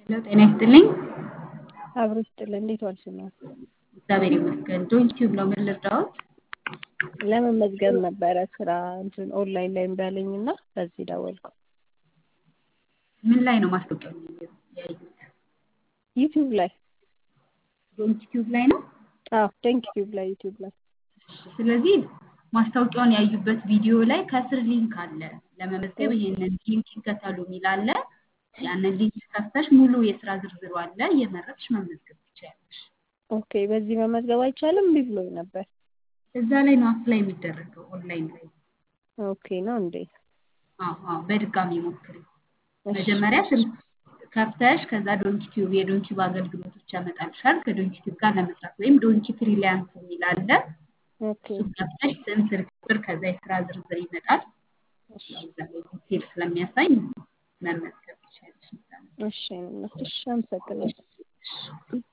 ሄሎ ጤና ይስጥልኝ። አብሮ ይስጥልን። እንዴት ዋልሽ? ነው እግዚአብሔር ይመስገን። ዶን ቲዩብ ነው። ምን ልርዳዎት? ለመመዝገብ ነበረ ስራ እንትን ኦንላይን ላይ እንዳለኝ እና በዚህ ደወልኩ። ምን ላይ ነው ማስታወቂያውን ያዩት? ዩቲዩብ ላይ ዶን ቲዩብ ላይ ነው። አዎ፣ ደንክ ቲዩብ ላይ ዩቲዩብ ላይ ስለዚህ ማስታወቂያውን ያዩበት ቪዲዮ ላይ ከስር ሊንክ አለ። ለመመዝገብ ይሄንን ሊንክ ይከተሉ የሚል አለ። ያንን ሊንክ ከፍተሽ ሙሉ የስራ ዝርዝሩ አለ። እየመረጥሽ መመዝገብ ትችያለሽ። ኦኬ። በዚህ መመዝገብ አይቻልም? እምቢ ብሎኝ ነበር። እዛ ላይ ነው አፕላይ የሚደረገው ኦንላይን ላይ። ኦኬ ነው እንዴ? አዎ አዎ፣ በድጋሚ ሞክሪ። እሺ፣ መጀመሪያ ስልክ ከፍተሽ ከዛ ዶንኪ ቲዩብ የዶንኪ አገልግሎቶች ያመጣልሻል። ከዶንኪ ቲዩብ ጋር ለመስራት ወይም ዶንኪ ፍሪላንስ የሚል አለ። ኦኬ እሱን ከፍተሽ ስም፣ ስልክ ቁጥር ከዛ የስራ ዝርዝር ይመጣል። እሺ፣ ያው እዛ ላይ ዲቴል ስለሚያሳይ መመዝገብ ትችያለሽ። እዛ ላይ። እሺ፣ እሺ፣ አመሰግናለሁ። እሺ